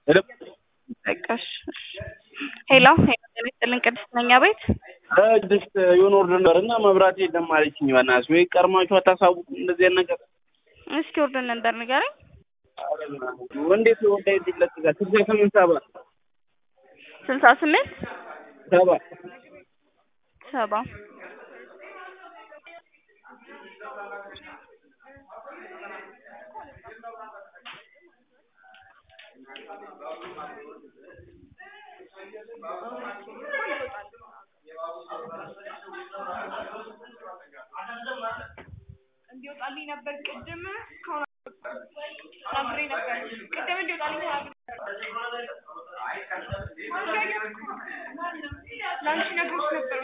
ሄሎ በቃ እሺ እሺ። ሄሎ ሄሎ ጤና ይስጥልን ቅድስት ነኝ አቤት ቅድስት የሆነ ወርድ ነበር እና መብራት የለም አለችኝ። በእናትሽ ወይ ቀድማችሁ አታሳውቁም እንደዚህ አይነት ነገር? እስኪ ወርደን ነበር ንገረኝ። እንዴት ወርዳ ይለጥቃል? ስልሳ ስምንት ሰባ ስልሳ ስምንት ሰባ ሰባ እንዲወጣልኝ ነበር ቅድም እስካሁን ተናግሬ ነበር። ቅድም እንዲወጣልኝ ተናግሬ ለአንቺ ነግሮሽ ነበር።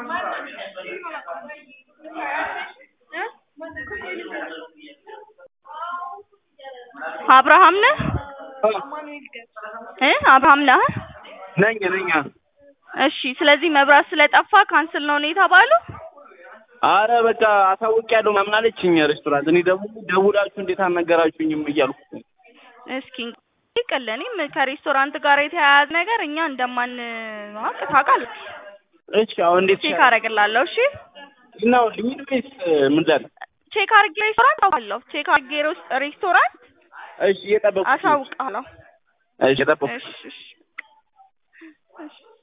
አብርሃም ነህ አማኑኤል ገ እ አብርሃም ነህ? ነኝ ነኝ። እሺ ስለዚህ መብራት ስለጠፋ ካንስል ነው ነው የተባለው? አረ በቃ አሳውቂያለሁ ምናምን አለችኝ ሬስቶራንት። እኔ ደግሞ ደውላችሁ እንዴት አልነገራችሁኝም እያልኩ እስኪ እንግዲህ ቀል እኔም ከሬስቶራንት ጋር የተያያዘ ነገር እኛ እንደማናውቅ ታውቃለህ። እሺ አሁን እንዴት ቼክ አደርግልሃለሁ። እሺ ነው ልሂድ ወይስ ምን ላድርግ? ቼክ አድርጌ ሬስቶራንት አውቃለሁ። ቼክ አድርጌ ሬስ- ሬስቶራንት እሺ እየጠበኩሽ ነው። አሳውቃለሁ። እሺ እየጠበኩሽ እሺ እሺ እሺ